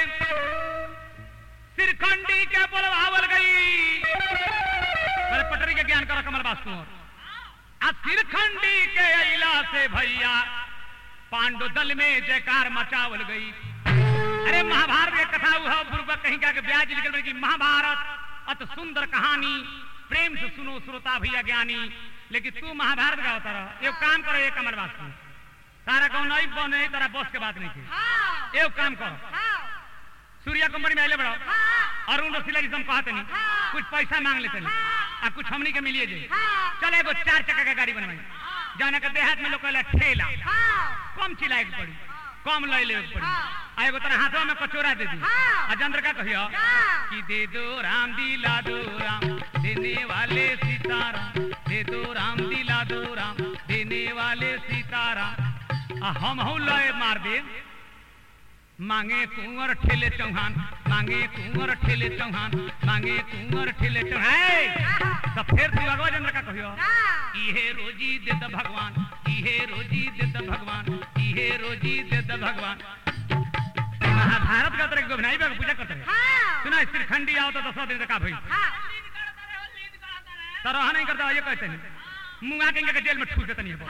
सिरखंडी के बोलवावल गई पहले पटरी के ज्ञान करो कमल बास्तु आ सिरखंडी के अला से भैया पांडु दल में जयकार मचावल गई अरे महाभारत के कथा हुआ पूर्वक कहीं का के ब्याज निकल कि महाभारत अत सुंदर कहानी प्रेम से सुनो श्रोता भैया ज्ञानी लेकिन तू महाभारत का होता रहो एक काम करो एक कमल बात तारा कौन नहीं बने तारा बस के बात नहीं थी एक काम करो सूर्या कंपनी में आले बढ़ाओ अरुण रसीला जी से हम कहते नहीं कुछ पैसा मांग लेते नहीं आ कुछ हमनी के मिलिए जाए चले एगो चार चक्का के गाड़ी बनवाई जाने के देहात में लोग कहला ठेला कम चिल्लाए के पड़ी कम ले ले पड़ी आ एगो तरह हाथों में कचोरा दे दी आ चंद्र का कहियो कि दे दो राम दिला दो राम देने वाले सीताराम दे दो राम दिला दो राम देने वाले सीताराम आ हम हूँ लय मार दे मांगे कुंवर ठेले चौहान मांगे कुंवर ठेले चौहान मांगे कुंवर ठेले चौहान तो फिर तू अगवा चंद्र का कहियो इहे रोजी दे द भगवान इहे रोजी दे द भगवान इहे रोजी दे द भगवान महाभारत का तरह गोभनाई का पूजा करते हैं सुना श्रीखंडी आओ तो दसवा दिन का भाई तरह नहीं करता ये कहते नहीं मुंगा के जेल में ठूस देते नहीं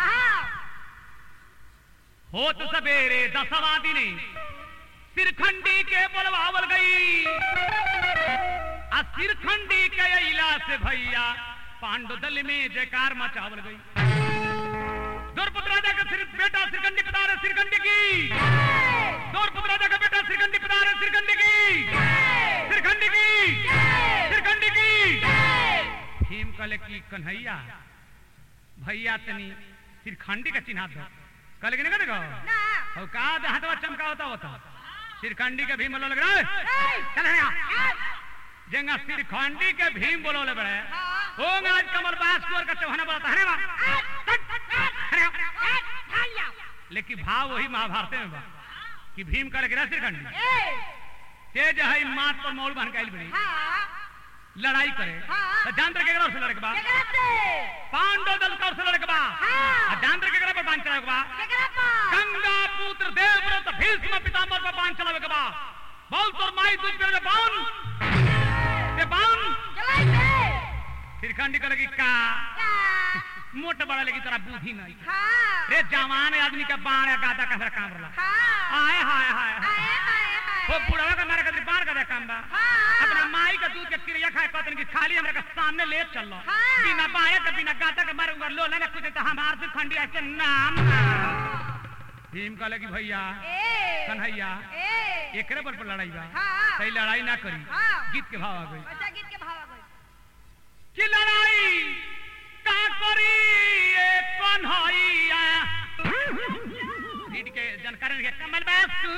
हो तो सवेरे दसवा दिन सिरखंडी के बोलवावल गई आ सिरखंडी के इला से भैया पांडु दल में जयकार मचावल गई द्रौपद राजा का सिर्फ बेटा सिरखंडी पिता है सिरखंडी की द्रौपद राजा का बेटा सिरखंडी पिता है सिरखंडी की सिरखंडी की सिरखंडी की भीम कले की कन्हैया भैया तनी सिरखंडी का चिन्ह दो कल के नहीं देखो और का हाथवा चमका होता होता सिरखंडी के भीम बोलो लग रहा है चल यहाँ जेंगा सिरखंडी के भीम बोलो ले बड़े होंगे आज कमल बास कुर का चौहाना बोला हरे लेकिन भाव वही महाभारत में बा कि भीम का लग रहा सिरखंडी तेज है मात पर मौल बन के बड़ी लड़ाई करे तो जानते के से लड़के बा पांडव दल का से लड़के बा जानते के पर बांध चलावे के बा गंगा पुत्र देवव्रत भीष्म पितामह पर बांध चलावे के बा बोल तोर माई तुझ पे बांध ते बांध श्रीखंडी कहले कि का मोट बड़ा लगी तोरा बुद्धि नहीं हाँ रे जवान आदमी के बाण या गादा का काम रला हाँ आए हाय हाय हाय हाय हाय हाय वो बुढ़वा के मारे खातिर बाण का काम बा हाँ। अपना माई का दूध के क्रिया खाए कहतन कि खाली हमरा के सामने ले चलो हाँ। बिना बाया के बिना गादा के मारे उगर लो ना कुछ तो हमार से खंडी ऐसे नाम ना भीम कहले कि भैया ए कन्हैया ए एकरे पर पर लड़ाई बा हाँ। सही लड़ाई ना करी हाँ। गीत के भाव आ गई अच्छा गीत के भाव आ गई कि लड़ाई का करी ए कन्हैया गीत के जानकारी के कमल बास तू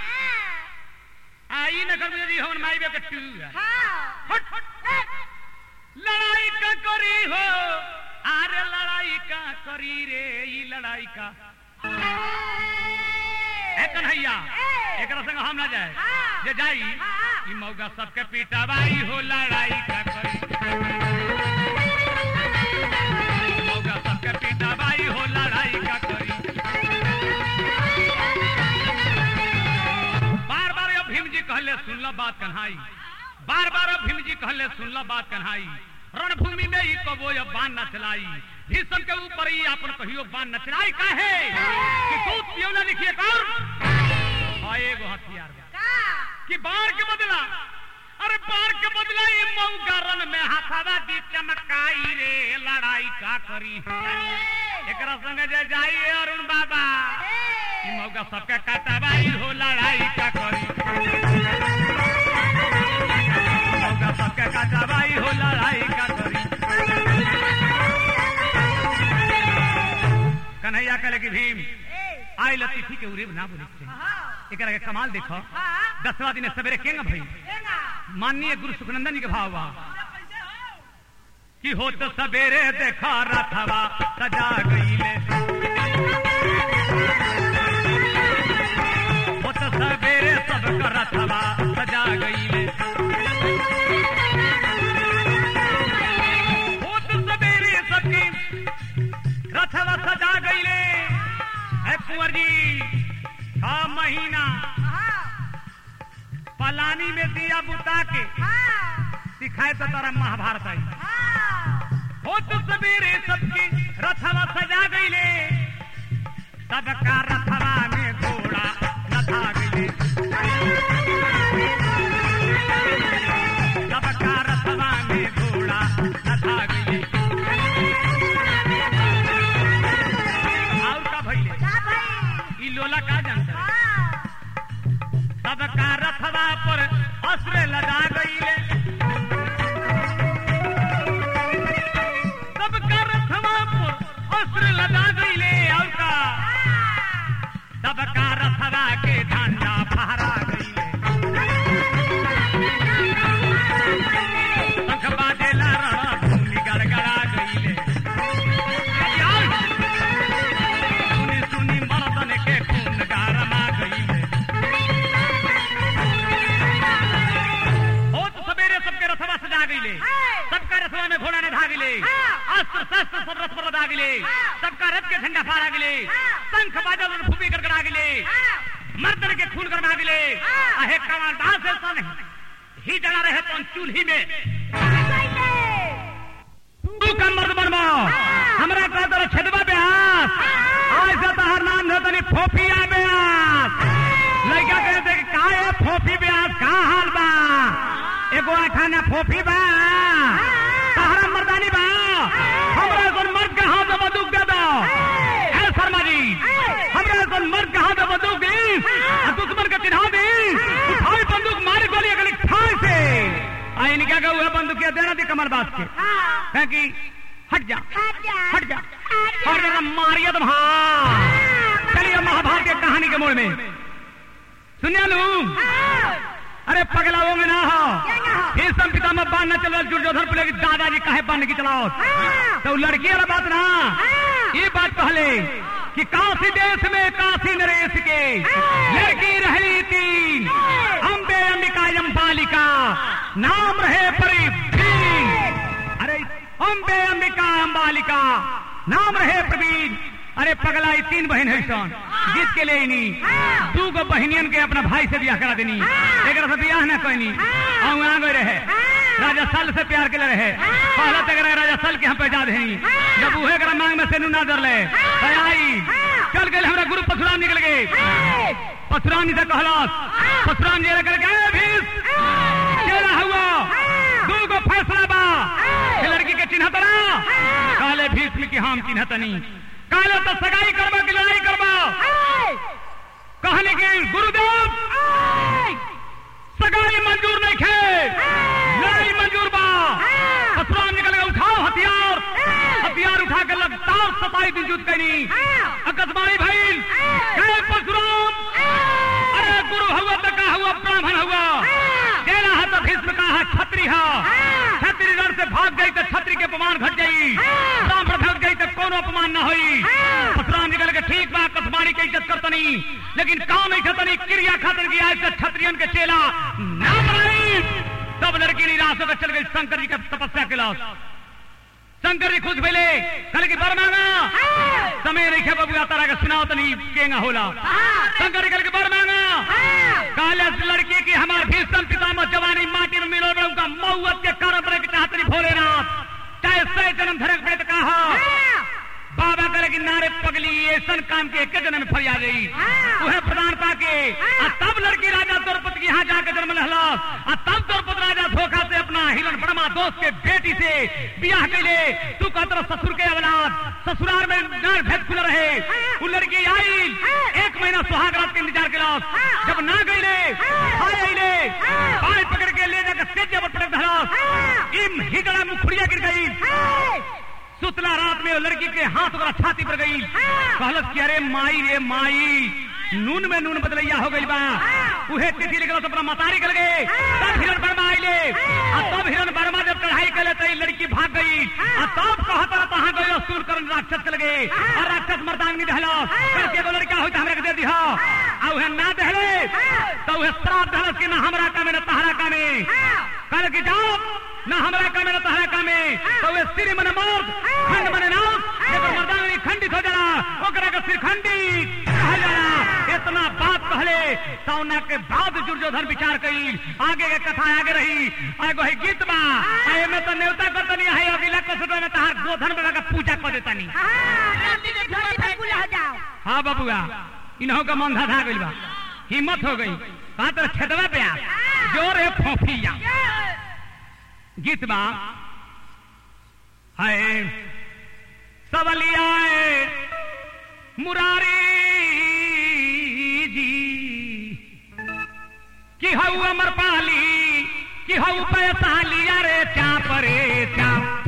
आई न कर मुझे होन माई बे के तू हाँ हट हट लड़ाई का करी हो अरे लड़ाई का करी रे ई लड़ाई का ए कन्हैया एकरा संग हम ना जाए हाँ। जे जाई हाँ। ई मौगा सबके पीटाबाई हो लड़ाई का करी मौगा सबके पीटाबाई हो लड़ाई का करी बार बार अब भीम जी कहले सुन लो बात कन्हाई बार बार अब भीम जी कहले सुन लो बात कन्हाई रणभूमि में ही कबो ये बाण न चलाई भीषम के ऊपर ही अपन कहियो बाण न चलाई काहे कि दूध पियो ना लिखिए कौन हाँ एगो हथियार बा का कि बाढ़ के बदला अरे बाढ़ के बदला ये मऊगा रन में हाथावा दी चमकाई रे लड़ाई का करी एकरा संग जे जाई अरुण बाबा ई मौका सबके काटाबाई हो लड़ाई का करी मौका सबके काटाबाई हो लड़ाई का करी कन्हैया कहले कि भीम ए आई लतीफी के उरे ना बोले के चाही। हाँ एकरा के कमाल देखो हाँ दसवा दिन सवेरे केंग भई देना माननीय गुरु सुखनंदन जी के भाव बा कि हो तो सवेरे देखा रथवा सजा गईले हो तो सवेरे सब का रथवा सजा गईले हो तो सवेरे सबकी रथवा सजा गईले है कुंवर जी छह महीना हाँ पलानी में दिया बुता के हाँ सिखाए तो तारा महाभारत आई हाँ हो तो सवेरे सबकी रथवा सजा गईले सबका रथवा में घोड़ा नथा गईले सबका रथवा में घोड़ा नथा गईले और का भइले का भाई ई लोला का जानता है? हाँ सबका रथवा पर अस्त्र लगा गईले सबका रथवा पर अस्त्र लगा गईले और का सबका रथवा के झंडा फहरा गईले शंख बाजेला रणभूमि गड़गड़ा गईले सुनी सुनी मर्दन के खून गारमा गईले हो तो सवेरे सबके रथवा सजा गईले सबका रथवा में घोड़ा ने धागिले अस्त्र शस्त्र सब रथ पर लदा गिले सबका रथ के झंडा फहरा गिले शंख बाजा और भूमि गड़गड़ा गिले मर्दन के खून गरमा गिले आहे कमाल दास ऐसा नहीं ही जला रहे तो चूल्ही में तू का मर्द बनबो हमरा कह दो छदवा ब्यास आज से तहर नाम धो तनी फोफिया ब्यास लड़का कहते कि का है फोफी ब्यास का हाल बा एगो खाना फोफी बा तहरा मर्दानी बा हमरा कोन मर्द के हाथ में बंदूक दे दो है शर्मा जी हमरा कोन मर्द के हाथ में बंदूक दी आ दुश्मन के चिन्हा दी उठाई बंदूक मारी गोली अगली ठाई से आ इनका का हुआ बंदूक के देना दी कमर बास के है कि हट जा हट जा और जरा मारिया तुम हाँ चलिए महाभारत के कहानी के मोड़ में सुनिया लू अरे पगला वो में ना हो फिर सब पिता में बांध न चलो दुर्योधन बोले कि दादाजी काहे बांध की चलाओ तो लड़की वाला बात ना ये बात पहले कि काशी देश में काशी नरेश के लड़की रही तीन अम्बे अंबिका अम्बालिका नाम रहे परी अरे अम्बे अंबिका अम्बालिका नाम रहे प्रवीण अरे पगला ई तीन बहन है सन जीत के ले इनी दू गो बहनियन के अपना भाई से बियाह करा देनी एक से बियाह ना कहनी आ गए रहे राजा सल से प्यार के रहे पहला तक रहे राजा सल के हम पहचान हैं जब उहे करा मांग में से ना डर ले तो आई चल गए हमरा गुरु परशुराम निकल गए परशुराम जी से कहलास परशुराम जी कर गए भीष केला हुआ दू गो फैसला बा ये लड़की के चिन्ह तरा काले भीष्म की हम चिन्ह तनी काले तो सगाई करबा की लड़ाई करबा कहने की गुरुदेव सगाई मंजूर नहीं खे लड़ाई मंजूर बा परशुराम निकल गए उठाओ हथियार हथियार उठा के लगातार सताई दिन जुट गई अकस्माई भाई गए परशुराम अरे गुरु हुआ तो का हुआ ब्राह्मण हुआ केला है तो भीष्म का है छत्री है छत्री रण से भाग गई तो छत्री के अपमान घट गई ब्राह्मण भाग गई तो कोनो अपमान न हुई परशुराम निकल के ठीक बा कसमारी के इज्जत करतनी लेकिन काम नहीं खतनी क्रिया खातर की आज से छत्रियन के चेला ना बनाई तब लड़की निराश होकर चल गई शंकर जी का तपस्या के लाश शंकर जी खुश भैले कल की बर मांगा समय रेखे बबुआ तारा के सुनाओ तनी केंगा होला शंकर जी कल की बर मांगा काले लड़की की हमार भीषण पितामह जवानी माटी में मिलो बड़ू का मौत के कारण बने की चाहतनी भोलेनाथ चाहे सै जन्म धरक पड़े तो कहा बाबा करे कि नारे पगली ऐसा काम के एक जन्म में फरिया गई वह प्रदान पाके आ तब लड़की राजा द्रौपदी के यहाँ जाकर जन्म लहलास आ तब द्रौपदी राजा धोखा से अपना हिरण बड़मा दोस्त के बेटी से ब्याह कैले तू कहते ससुर के औलाद ससुराल में नार भेद खुला रहे वो लड़की आई एक महीना सुहाग रात के इंतजार के लास जब ना गईले हाय आईले पाए पकड़ के ले जाकर सेजे पर पटक धरास इम हिजड़ा मुखड़िया गिर गई सुतला रात में वो लड़की के हाथ ओकरा छाती पर गई कहलस कि अरे माई रे माई नून में नून बदलैया हो गई बा उहे तिथि लिखल अपना मतारी कर गए तब हिरण वर्मा आइले आ तब हिरण वर्मा जब चढ़ाई करे तो लड़की भाग गई आ तब कहत रहा तहां गयो सूर करन राक्षस चल गए और राक्षस मर्दांगनी दहलो करके बोल क्या होई हमरा के दे दिहा आ उहे ना दहले तो उहे श्राप दहलस कि ना हमरा का में ना तहरा का में कल की जाओ ना हमरा का में ना तहरा का में तो उहे सिर मन मौत खंड मन नाश जेकर मर्दांगनी खंडित हो जाला ओकरा के सिर खंडित कहा जाला इतना बात पहले सौना के बाद दुर्योधन विचार कई आगे के कथा आगे रही एगो है गीत बा आए में तो नेवता करतनी है अगला कसुटा में तहार गोधन बाबा का पूजा कर देतनी हाँ बबुआ इन्हों का मन धधा गइल बा हिम्मत हो गई कहा तर खेतवा पे आ जोर है फोफिया गीत बा है सबलिया मुरारी जी कि हऊ अमर पाली कि हऊ पैसाली अरे चाप रे चाप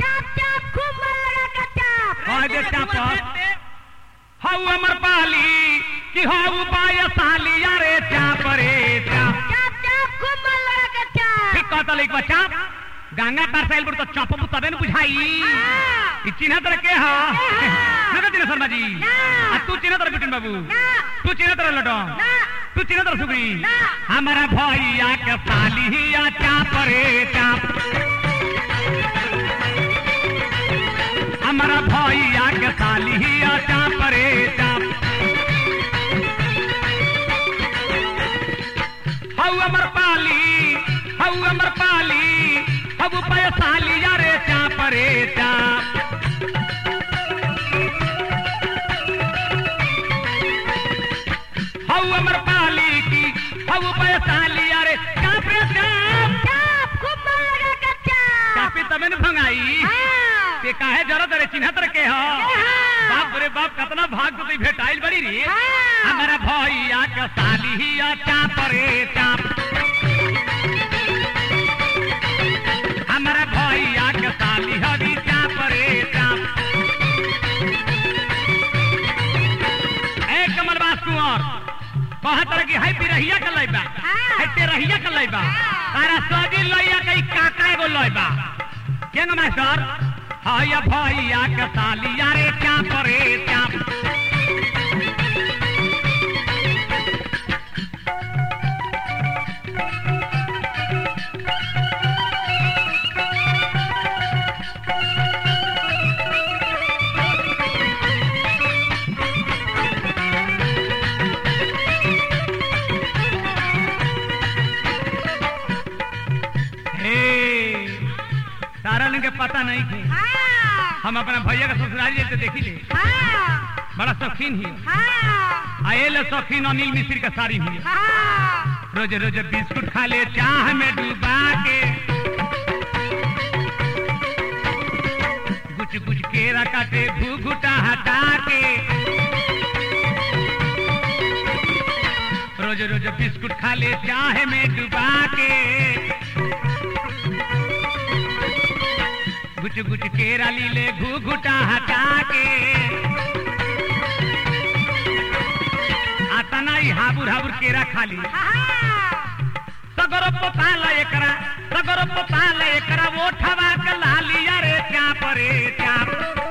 आगे चाप हऊ अमर पाली कि हऊ पैसाली अरे चाप रे चाप ठीक कहता एक बच्चा गंगा पार साइल पर तो चपबू तबे न बुझाई ई चिन्ह तर के हा ना चिन्ह शर्मा जी आ तू चिन्ह तर बिटिन बाबू तू चिन्ह तर लटो तू चिन्ह तर सुगरी हमारा भैया के सालिया चाप रे चाप हमारा भैया के सालिया चाप रे चाप हऊ अमर पाली हऊ अमर पाली हऊ पैसा लिया रे चाप रे चाप हऊ अमर पाली की हऊ पैसा लिया रे चाप रे चाप चापी तबे न भंगाई ते काहे जरूरत रे चिन्हत रे के हो बाप रे बाप कतना भाग तो भेटाइल बड़ी रे हमारा भैया के सालिया चाप रे चाप हमारा भैया के साली हरी चाप रे चाप ए कमलबास कुंवर कहत रह कि है पिरहिया के लइबा है तेरहिया के लइबा तारा सगी लइया के काका एगो लइबा केंग मास्टर हाय भैया के सालिया रे चाप रे चाप हे जन के पता नहीं थे हम अपना भैया का ससुराल जाते देखी ले बड़ा शौकीन ही आये शौकीन अनिल मिश्र का साड़ी हुई रोज रोज बिस्कुट खा ले चाह में डूबा के गुच गुच केरा काटे घुघुटा हटा के रोज रोज बिस्कुट खा ले चाह में डूबा के गुच गुच केरा ली ले घुघुटा हटा के आता ना ही हाबुर हाबुर केरा खाली सगर पोताल एकरा सगर पोताल एकरा वो ठवा के लालिया रे चाप रे चाप